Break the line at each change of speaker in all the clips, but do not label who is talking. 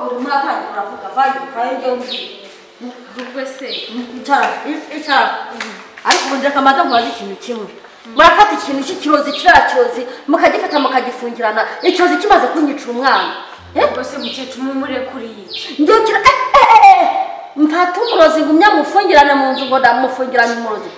taraf tarafı kafayı kafayı gömdü.
Gugwese.
Bir taraf, üç, üç taraf. Ariko kamata mubazi ikintu kimwe murafata ikintu cy'ikirozi kiriya kirozi mukagifata mukagifungirana ikirozi kimaze kunyicira umwana Eh?
Gugwese mukecuru mumurekuriye.
ndyukira eh, eh, eh, eh. mfata umurozi ngumya mufungirane mu nzu ngo ndamufungirane umurozi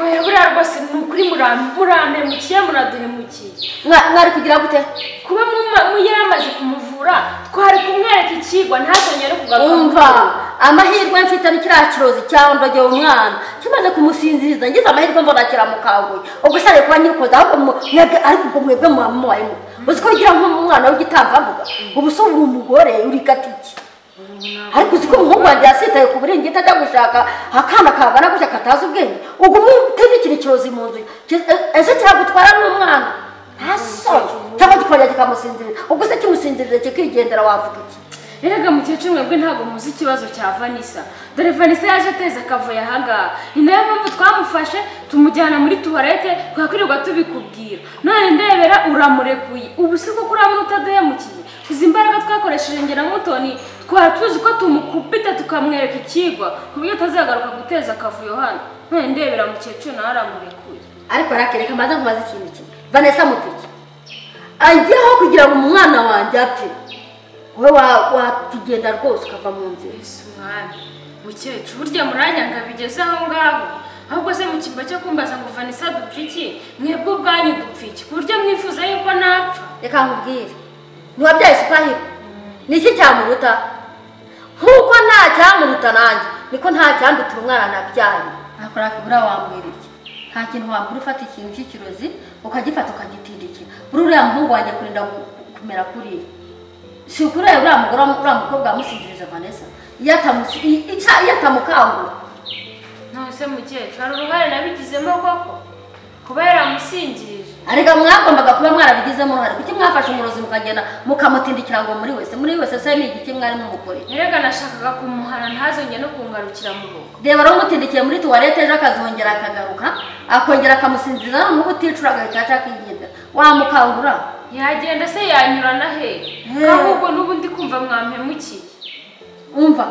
Oya buriya rwose ni ukuri muran- murantemukiye muraduhemukiye.
Mwa- mwari kugira gute
Kuba muma- mu- yari amaze kumuvura twari kumwereka ikigwa ntazongere kugaruka. mu
umva
rugo.
amahirwe mfite ni kiriya kirozi cyandogeye umwana kimaze kumusinziriza ngize amahirwe mbona kiramukanguye ubwo usabye kuba nyirikoze ahubwo mu- mwebwe ariko ubwo mwebwe mwamubayemo uzi ko ugira nk'umwana w'igitambambuga ubu se uri umugore uri gatiki ariko uzi ko umuhungu wanjye yasitaye ku buringiti ajya gushaka akana kangana gutya katazi ubwenge ubwo umuteze ikintu kirozi mu nzu kiz- e- ese kiragutwara n'umwana ntasoye cyangwa gikongera kikamusinzirira ubwo se kimusinzirire kikigendera wavuga iki
Erega mukecuru mwebwe ntabwo muzi ikibazo cya Vanessa. Dore Vanessa yaje ateze akavuyo ahangaha. Ni nayo mpamvu twamufashe tumujyana muri tuwarete twakwirirwa tubikubwira. None ndebera uramurekuye. Ubu si kuko urabona utaduhemukiye. Izi imbaraga twakoresheje ngira mutoni twari tuzi ko tumukubita tukamwereka ikigwa ku buryo atazagaruka guteza akavuyo hano. None ndebera mukecuru nawe aramurekuye.
ariko arakereka maze nkubaze ikintu kimwe vanessa mupiki ajyaho kugira ngo umwana wanjye apfe wowe wa- watugenda rwose ukava mu nzira
Yesu mwami mukecuru burya muranyanga bigeze aho ngaho ahubwo se mu cyimba cyo kumbaza ngo vanessa dupfa iki mwebwe ubwanyu dupfa iki ku buryo mwifuza yuko napfa
reka nkubwire ntiwabyaye supahiro ni iki cyamuruta nk'uko nta cyamuruta nanjye niko nta cyandutira umwana nabyaye nakora kubura wambwira iki nta kintu wambwira ufata ikintu cy'ikirozi ukagifata ukagitindikira buri uriya muhungu wanjye kurinda ku- kumera kuriya si ukuri rero uriya mugore uriya mukobwa wamusinziriza vanessa iyo atamusi- i- ica- iyo atamukangura
none se mukecuru hari uruhare nabigizemo koko kuba yaramusinjirije
arega mwagombaga kuba mwarabigizemo uruhare kuki mwafashe umurozi mukagenda mukamutindikira ngo muri wese muri wese se ni igiki mwarimo mukore
erega nashakaga kumuhana ntazongere no kungarukira mu rugo
reba waramutindikiye muri tuwarete ejo akazongera akagaruka akongera akamusinziriza noneho uticura agahita aca akigendera wamukangura
yagenda se yanyurana hehe
Hmm.
ahubwo n'ubu ndi kumva mwampemukiye
umva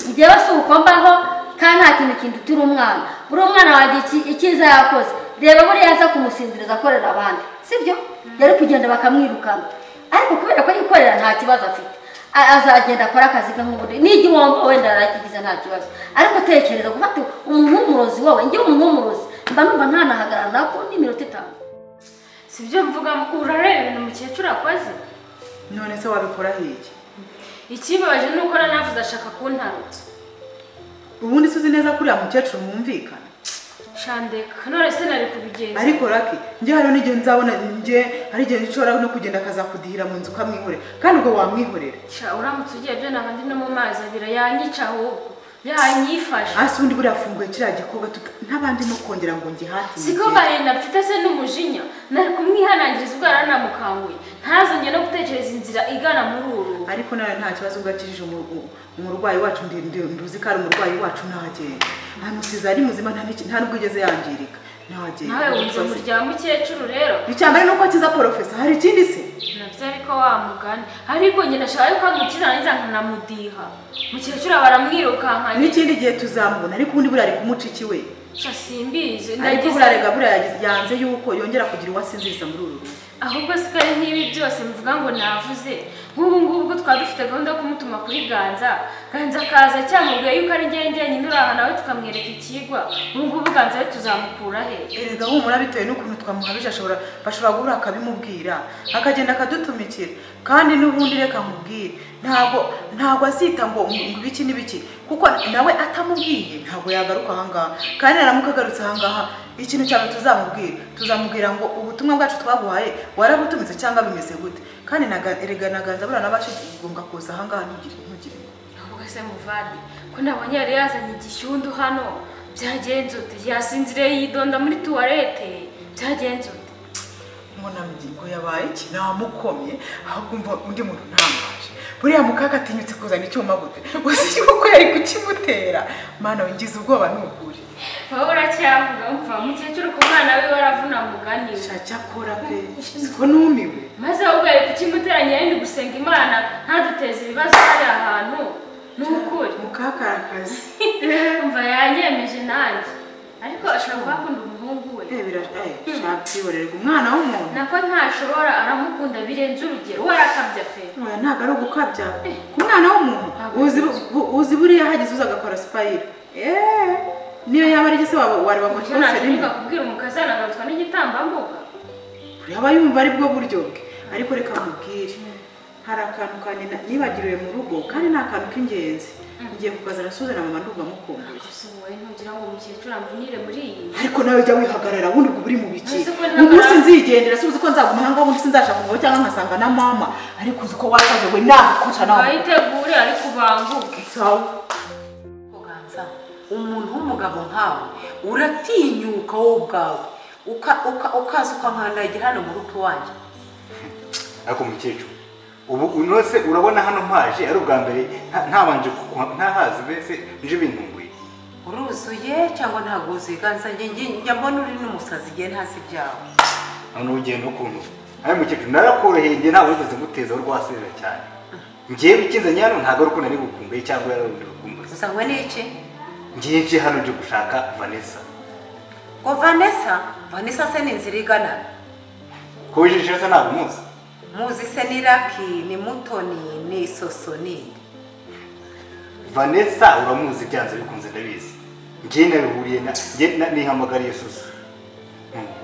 njyewe si uko mbaho kandi nta kintu kindutira umwana buri umwana wanjye iki- icyiza yakoze reba buriya aza kumusinziriza akorera abandi sibyo yari kugenda bakamwirukana ariko kubera ko yikorera nta kibazo afite a- azagenda akora akazi ke nk'ubundi n'igihombo wenda yarakigize nta kibazo ariko tekereza gufata umuntu w'umurozi wowe njyewe umuntu w'umurozi mba numva ntanahagarara nako n'iminota itanu
si byo mvuga urareba ibintu mukecuru akoze
none se wabikora hege
ikibabaje ni uko nanavuze ashaka kuntarutsa
ubundi se uzi neza ko uriya mukecuru mwumvikana
shandeka none se nari kubigenza
ariko rake njye hariho n'igihe nzabona njye hari igihe nshobora no kugenda akazakudihira mu nzu ukamwihorera kandi ubwo wamwihorera
Sha, uramutse ugiye byo naba ndi no mu mazi abira yanyica ahubwo yanyifashe
hasi undi buriya afunguye kiriya gikorwa n'abandi no kongera ngo ngihate
siko gahinda mfite se n'umujinya nari kumwihanangiriza ubwo yaranamukanguye ntazongere no gutekereza inzira igana muri uru rugo.
ariko nawe nta kibazo ubwo akijije umu- umurwayi wacu ndi- ndi- nduzi ko ari umurwayi wacu ntagenda amusize ari muzima nta n'iki- nta n'ubwo igeze yangirika ntagenda
nawe wumva umuryango mukecuru rero
icyambere ni uko akiza porofesa hari ikindi se
nabyo ariko wa mugani ariko njye nashaka yuko amukira narangiza nkanamudiha mukecuru aba aramwirukankanye
n'ikindi gihe tuzamubona ariko ubundi buriya ari kumuca ikiwe
sha simbizi
ariko
ndagize
burarega buriya yagize- yanze yuko yongera kugira uwo asinziriza muri uru rugo
ahubwo sikari nk'ibi byose muvuga ngo navuze nk'ubu ngubu ubwo twaba dufite gahunda yo kumutuma kuri ganza ganza akaza cyamubwiye yuko ari ngengenyine uri aha nawe tukamwereka ikigwa ubu ngubu ganza we tuzamukura he
erega humura bitewe n'ukuntu twamuhabije ashobora bashobora guhura akabimubwira akagenda akadutumikira kandi n'ubundi reka mubwire ntabwo ntabwo azita ngo ngo ibiki n'ibiki kuko nawe atamubwiye ntabwo yagaruka ahangaha kandi naramuka agarutse ahangaha ikintu cyane tuzamubwira tuzamubwira ngo ubutumwa bwacu twaguhaye warabutumize cyangwa bimeze gute kandi naga- erega naganza buriya nabashe kugombwa kuza ahangaha ntugire ntugire
ahubwo se muvandi ko nabonye yari yazanye igishyundu hano byagenze ute yasinziriye yidonda muri tuwarete byagenze ute
munamyi ngo yabaye iki namukomye ahubwo umva undi muntu ntamubaje buriya mukaga atinyutse kuzana icyuma gute gusa iki kuko yari kukimutera mana wingize ubwoba ni ukuri
wowe uracyavuga mva mukecuru ku mwana we waravuna muganiwe
cyakora pe siko numiwe
maze ahubwo yari kukimuteranya yenda gusenga imana ntaduteze ibibazo hari ahantu ni ukuri
mukakarakazi
mva yanyemeje nanjye ariko ashobora kuba akunda umuhungu we
rebera shakiborerwa umwana w'umuntu
nako ntashobora aramukunda birenze urugero we arakabya pe
oya ntabwo ari ugukabya ku mwana w'umuntu uzi bu- uzi buriya hagize uza agakora sipayiro eee niyo yaba ari se waba wareba ngo
icyo
cyose rimwe
nashobora kubwira umukazana agarutswa n'igitambambuga
yaba yumva ari bwo buryo bwe ariko reka mubwire hari akantu kandi na- nibagiriwe mu rugo kandi ni akantu k'ingenzi ngiye kukazana suzana mama ndumva mukumbuye
gusuwe ntugira ngo umukecuru amvunire muri iyi nzu
ariko nawe jya wihagarara ubundi ubwo uri mu biki
Nzi ko
umunsi
ntagarara.
nzigendera si uzi ko nzaguma aha ngaha ubundi sinzashaka umugabo cyangwa nkasanga na mama ariko uzi ko wasaze we nagukota nawe
wayitegure ariko ubanguke
sawa
Kuganza umuntu w'umugabo nkawe uratinyuka wowe ubwawe uka- uka- ukaza ukamwandagira hano mu rugo wanjye
ariko umukecuru ubu unose urabona hano mpaje ari ubwa mbere nta- ntabanje kuku- ntahazi mbese nje bintunguye
uruzuye cyangwa ntabwo wuzuye ganza njye njye- njya mbona uri n'umusazi igihe ntazi ibyawe
none ugenda ukuntu ariko umukecuru narakoroheye njye ntabwo wigeze ngutezaho rwasezera cyane ngewe ikinzanye hano ntabwo ari ukuntu ari bukumbuye cyangwa yari undi bukumbuye
uzanywe n'iki
ngiye nje hano nje gushaka vanessa
ngo vanessa vanessa se ni inzira igana
ko wijeje neza ntabwo umuzi
muzi se ni raki ni mutoni ni sosoni
vanessa uramuzi byanze bikunze ndabizi ngewe nabihuriye na nge na- nihamagariye susa Mwumva?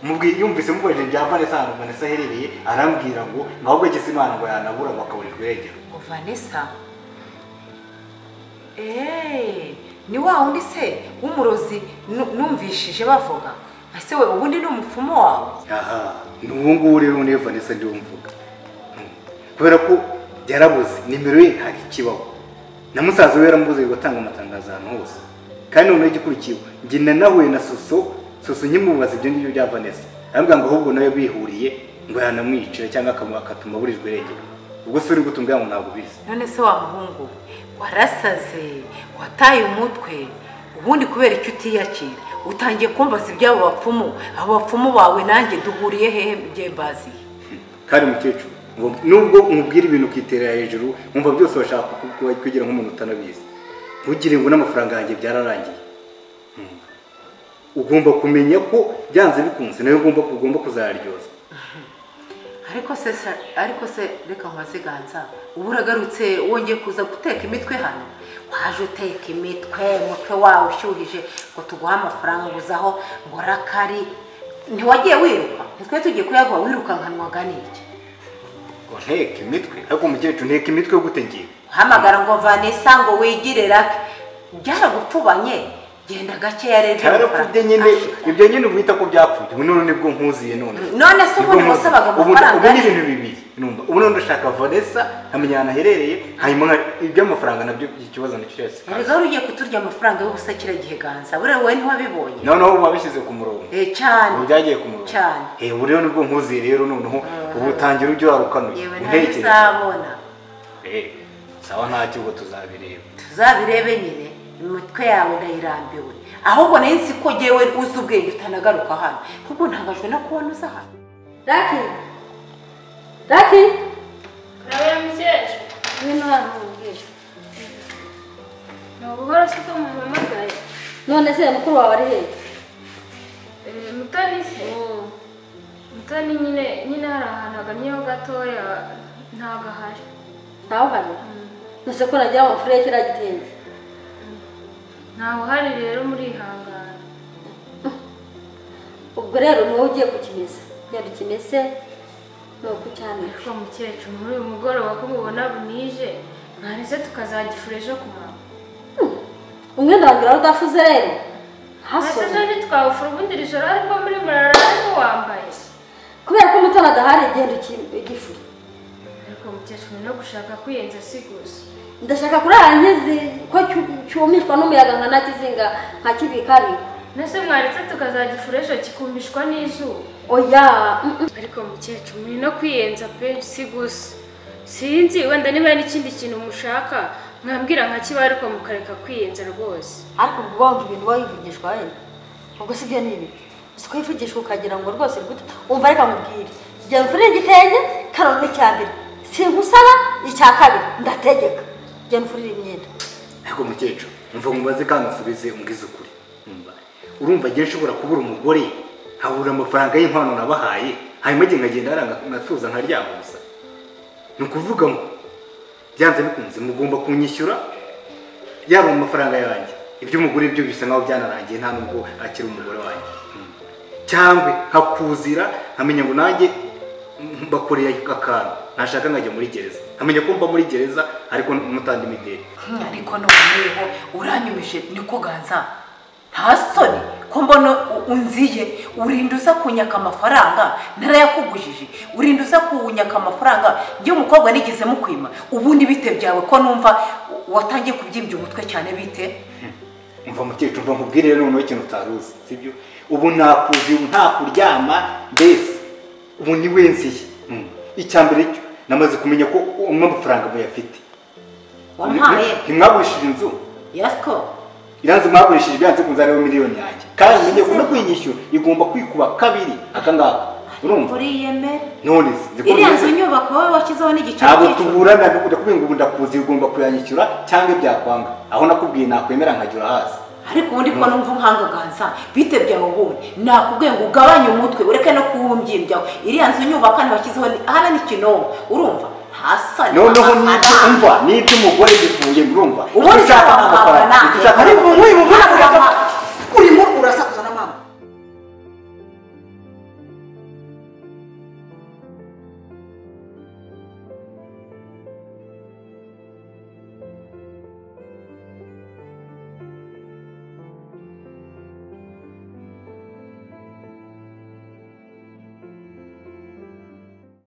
Mubwi- yumvise mubajije bya vanessa ahantu vanessa aherereye arambwira ngo ahubwo agize imana ngo yanabura ngo akaburirwa irengero
ngo vanessa eee ni wa wundi se w'umurozi nu- numvishije bavuga ese we ubundi ni umupfumu wawe
aha ni ubu ngubu rero niyo vanessa ndiwe mvuga kubera ko yarabuze nimero ye hari ikibaho na musaza we yaramubuze bigatanga amatangazo ahantu hose kandi noneho igikurikiwe njye na nahuye na soso soso nkimubaza ibyo ngibyo bya vanessa arambwira ngo ahubwo nawe bihuriye ngo yanamwicira cyangwa akamu- akatuma aburirwa irengero ubwo se uri gutumbwira ngo ntabwo ubizi
none se wa muhungu warasaze wataye umutwe ubundi kubera icyo utiyakira utangiye kumbaza iby'abo bapfumu abo bapfumu bawe nanjye duhuriye hehe byembazi
kandi umukecuru ngo- nubwo umubwira ibintu ukiterera hejuru wumva byose bashaka kuku- kugira nk'umuntu utanabizi ntugire ngo n'amafaranga yanjye byararangiye Mm. ugomba kumenya ko byanze bikunze nawe ugomba ugomba kuzaryoza
ariko se sa- ariko se reka nkaziganza ubu uragarutse wongeye kuza guteka imitwe hano waje uteka imitwe umutwe wawe ushyuhije ngo tuguhe amafaranga ngo uzaho ngo rakari ntiwagiye wiruka ntitwe tugiye kuyaguha wirukankanwaga n'iki
ngo nteke imitwe ariko umukecuru nteke imitwe gute ngiye
uhamagara ngo vanessa ngo wigire rake byaragupfubanye genda gakeya rero
byarapfubye nyine ibyo nyine uba uhita ko byapfubye ubu none nibwo nkuziye none
None se
Nibwo
ubundi
nkuziye.
wasabaga
Ubu-
amafaranga
ubu ni
ye?
ibintu bibiri numva ubu none ndashaka vanessa nkamenya ahantu aherereye hanyuma nka- iby'amafaranga nabyo ikibazo nicyo cyose
erega wari ugiye kuturya amafaranga y'ubusa kiriya gihe ganza buriya wowe ntiwabibonye
noneho uba wabishyize ku murongo
Eh, cyane
ubu byagiye ku murongo
cyane
Eh, ubu rero nibwo nkuziye rero noneho ubu utangira ujya warukanuye
yewe
intekerezo
ntazabona
Eh, sawa ntacyo ubwo tuzabireba
tuzabirebe nyine imitwe yawe ndayirambiwe ahubwo nayo nsi ko ngewe uzi ubwenge utanagaruka hano kuko ntangajwe no kubona uza hano
raki raki
nawe mukecuru
ngwino hano nkubwire
ni ubuhoro si ko mumpamagaye
none se mukuru wawe ari hehe
Eh, mutoni se mutoni nyine nyine hari ahantu aganyeho gatoya ntabwo ahari
ntawe uhari nose ko nagira ngo mfure kiriya gitenge
ntawe uhari rero murihangana
ubwo rero ni wowe ugiye kukimesa genda ukimese ni uko ucyanira
ariko mukecuru muri uyu mugoroba ko mubona bunije mwarese tukazagifura ejo ku manywa
umwenda wanjye udafuze rero
ese
hasome
ejo ntitwawufura ubundi ijoro ariko muri murararamo wambaye
kubera ko umutana adahari genda ugifure
ariko mukecuru no gushaka kwiyenza si gusa
ndashaka kurara nkizi ko cyu- cyumishwa n'umuyaga nka nakizinga nka kibikari
nese mwaretse tukazagifura ejo kikumishwa n'izuba
oya mm, mm.
ariko mukecuru muri no kwiyenza pe si gusa sinzi wenda niba hari n'ikindi kintu mushaka mwambwira nka kiba ariko mukareka kwiyenza rwose
ariko ubwo wumva ibintu uba wivugishwa wenda ubwo si byo ni ibi si ko wivugishwa ukagira ngo rwose rwite wumva reka mubwire igihe mvura igitenge karondwe cya mbere sinkusaba icya kabiri ndategeka genda ufurire imyenda
ariko mukecuru mva mubaze kandi musubize umbwize ukuri Umva, urumva agiye nshobora kubura umugore nkabura amafaranga y'impano nabahaye hanyuma igihe nkagenda haranga nkatuza nkaryama gusa ni ukuvuga ngo byanze bikunze mugomba kunyishyura yaba mu mafaranga yanjye iby'umugore byo bisa nkaho byanarangiye nta nubwo akiri umugore wanjye Mm. cyangwa nkakuzira nkamenya ngo nanjye mm, bakoreye akantu nashaka nkajya muri gereza nkamenya ko mba muri gereza ariko mutandimideri
ariko noneho uranyumije niko ganza nta soni ko mbona u- unziye urinda uza kunyaka amafaranga narayakugujije urinda uza kunyaka amafaranga njye umukobwa nigeze mukwima ubundi bite byawe ko numva watangiye kubyimbya umutwe cyane bite
mva mukecuru mva nkubwire noneho ikintu utari uzi sibyo ubu nakuzi ubu nta kuryama mbese ubu ni wensiye icya mbere cyo namaze kumenya ko umwe amafaranga muyafite
wampaye
ntimwagurishije inzu
yasiko
iranze mwagurishije byanze kunze ariyo miliyoni yanjye kandi umenye ko no kuyinyishyura igomba kwikuba kabiri aka ngaka urumva
uriyemere
none se nzi ko
iriya nzu
ubizi.
nyubako wowe washyizeho n'igiciro
ntabwo
cy'icumi.
tuburana ndakubwira ngo ubu ndakuzi ugomba kuyanyishyura cyangwa ibyakwanga aho nakubwiye nakwemera nkajyura hasi
ariko ubundi ko numva uhangaganza bite byawe ubundi nakubwiye ngo ugabanye umutwe ureke no kuwumbyimbyaho iriya nzu nyubaka ntibashyizeho ni- hano ni kinomo urumva hasa ni
noneho n'ibyo
amafaranga.
umva n'ibyo umugore bivuye murumva
ubundi ushaka amafaranga
ariko nk'uyu mugore
Hano
akaba-